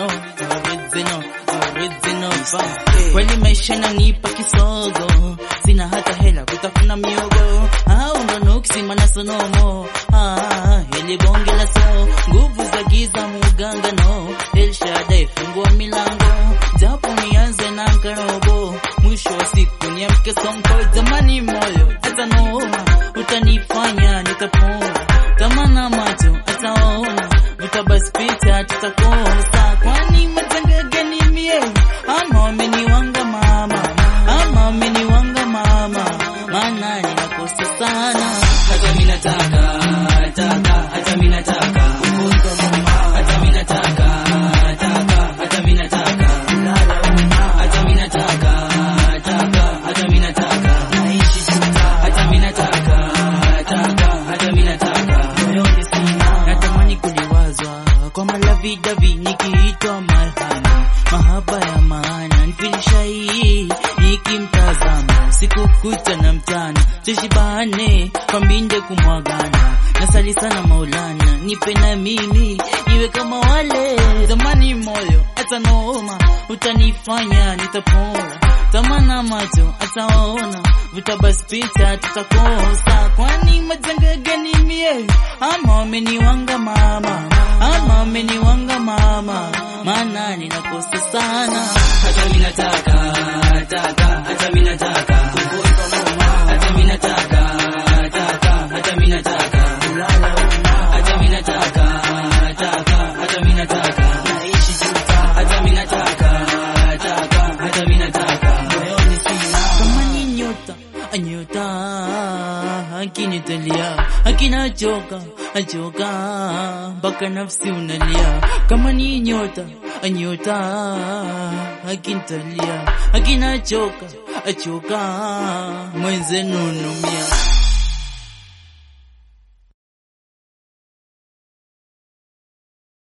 original, original, original vibe. Kweli maisha inanipa kisogo, sina hata hela kutafuna miogo, au ndo nuksi mana sonomo, ah, hili bonge la so, nguvu za giza muganga no, El Shaddai fungua milango, japo nianze na karobo, mwisho wa siku niamke sonko, jamani moyo hata noma, utanifanya nitapona, tamana macho ataona, vitabasi picha tutakosa, kwani matanga gani mie, ama wameniwanga mama, ama wameniwanga mama, maana ninakosa sana, hata mimi nataka taka hata mimi nataka hata mimi nataka taka hata mimi nataka hata mimi nataka taka hata mimi nataka naishi juta hata mimi nataka taka hata mimi nataka moyoni sina natamani kuliwazwa kwa malavidavi nikiitwa marhani, mahaba ya maana nifilisha hii nikimtazama siku kucha na mchana tushibane kwa mbinde kumwagana nasali sana Maulana nipe na mimi iwe kama wale zamani, moyo hata noma utanifanya nitapora tamana macho ataona vitabasi picha tutakosa, kwani majanga gani mie ama wameniwanga mama ama wameniwanga mama, maana ninakosa sana hata mimi nataka taka hata mimi nataka hata mimi nataka taka hata mimi nataka hata mimi nataka taka hata mimi nataka naishi juta hata mimi nataka taka hata mimi nataka moyoni sina kama ni nyota anyota akinitalia akinachoka achoka mpaka nafsi unalia kama ni nyota anyota akinitalia akinachoka achoka mwenzenu numia